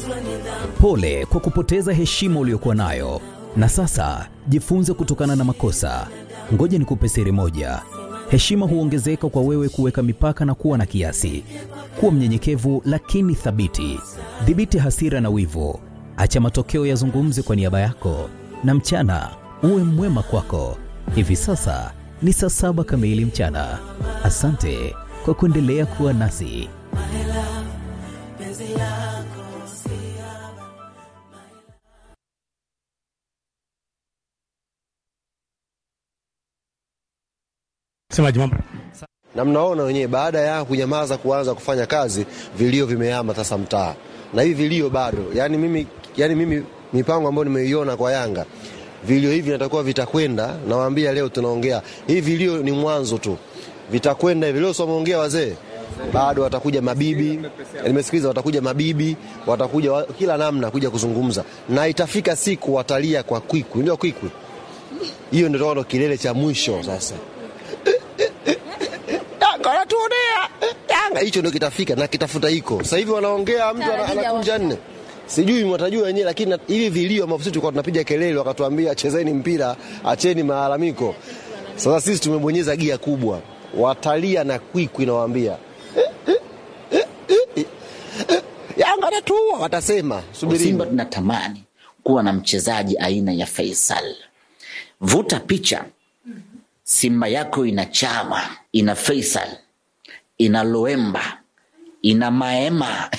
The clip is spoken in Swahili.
Pole kwa kupoteza heshima uliyokuwa nayo, na sasa jifunze kutokana na makosa. Ngoja nikupe siri moja: heshima huongezeka kwa wewe kuweka mipaka na kuwa na kiasi. Kuwa mnyenyekevu lakini thabiti. Dhibiti hasira na wivu, acha matokeo yazungumze kwa niaba yako, na mchana uwe mwema kwako. Hivi sasa ni saa saba kamili mchana. Asante kwa kuendelea kuwa nasi. Semaji mambo na mnaona wenyewe, baada ya kunyamaza kuanza kufanya kazi, vilio vimehama sasa mtaa, na hivi vilio bado. Yani mimi, yani mimi mipango ambayo nimeiona kwa Yanga, vilio hivi natakuwa vitakwenda. Nawaambia leo tunaongea hivi, vilio ni mwanzo tu, vitakwenda hivi. Leo sio wameongea wazee, bado watakuja mabibi, nimesikiliza, watakuja mabibi, watakuja wa, kila namna kuja kuzungumza, na itafika siku watalia kwa kwikwi, ndio kwikwi hiyo, ndio ndo kilele cha mwisho sasa Yanga wanatuonea Yanga, hicho ndio kitafika na kitafuta hiko. Sasa hivi wanaongea, mtu ana- anakunja nne, sijui mwatajua wenyewe, lakini na- hivi vilio ambavyo sisi tulikuwa tunapiga kelele, wakatuambia chezeni mpira, acheni malalamiko. Sasa sisi tumebonyeza gia kubwa, watalia na kwikwi, nawaambia Yanga anatuua, watasema subiri. Simba tunatamani kuwa na mchezaji aina ya Faisal. Vuta picha, Simba yako ina Chama, ina Faisal, ina Loemba, ina Maema